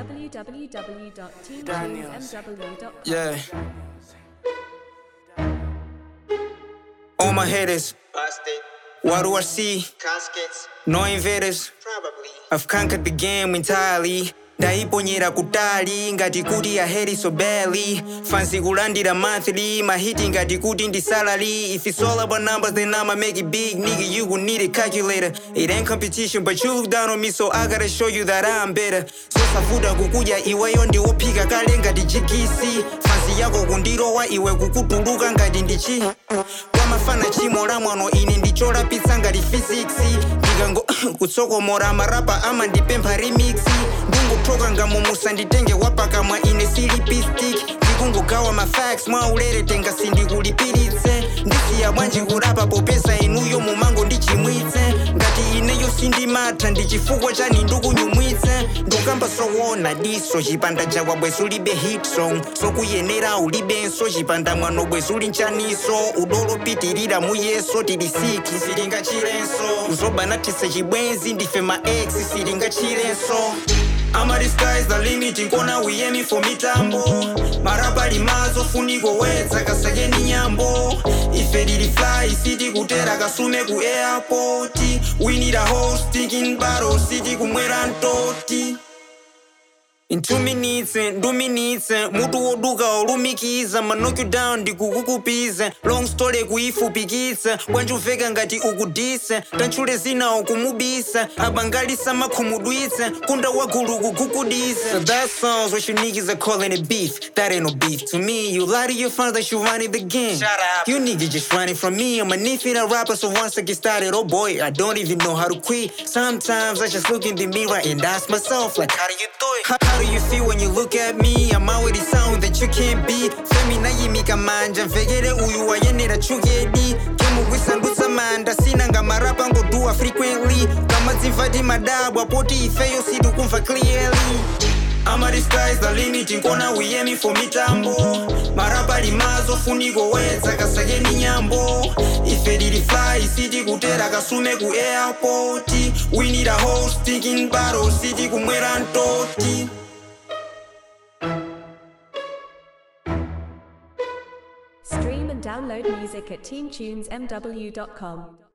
www.teamtunesmw.com. Yeah. All my haters, Busted. what do I see? Caskets. No invaders. Probably. I've conquered the game entirely ndaiponyera kutali ngati kuti aheri so badly fancy kulandira monthly mahiti ngati kuti ndi salary if it's all about numbers then i'ma make it big nigga you gon' need a calculator it ain't competition but you look down on me so i gotta show you that i'm better sosavuta kukudya iweyo ndiwophika kale ngati jikisi fancy yako kundirowa iwe kukutuluka ngati ndichi kwamafana chimo la mwano ine ndicholapitsa ngati physics ndikango kutsokomora marapa ama ndipempha remix ndinguthoka ngamumusa nditenge wapakamwa ine silipistic ndikungogawa mafax mwaulere tenga sindikulipiritse ndisiya bwanji kurapa popeza inuyo mumango ndichimwitse ngati ineyo sindimatha ndichifukwa chani ndikunyumwitse ndukamba sowona diso chipanda chawa bwezu ulibe hit song sokuyenera ulibenso chipanda mwano bwezu uli nchaniso udolopitirira muyeso tili siki silingachilenso uzobanathise chibwenzi ndife ma ex silingachilenso Ama the sky's the limit nkona uyemi for mitambo marapa limazo funiko wedza kasakeni nyambo ife lili fly city kutera kasume ku airport we need a whole stinking bottle city kumwera ntoti In two minutes, nduminitse mutu woduka olumikiza manoke you down ndikukukupiza long story kuifupikitsa kwanjuveka ngati ukudisa tantchule zina ukumubisa abangalisa makhumudwitsa kunda wagulu kugugudisa so that sounds what you niggas are calling it beef that ain't no beef to me you lie to your fans that you running the game Shut up. you niggas just running from me I'm a infinite rapper so once I get started oh boy I don't even know how to quit sometimes I just look in the mirror and ask myself like how do you do it how, how do you feel when you look at me I'm already sound that you can't beat femina yimika manja mvekere uyu wayenera chukedi kemugwisandutsa manda sina ngamarapa ngodua frequently kama dzimvati madabwa poti ifeyo situkumva clearly Ama the sky's the limit nkona uyemi for mitambo marapa limazo funiko wedza kasakeni nyambo ife lili fly city kutera kasume ku airport we need a whole stinking bottle city kumwera ntoti Stream and download music at teamtunesmw.com.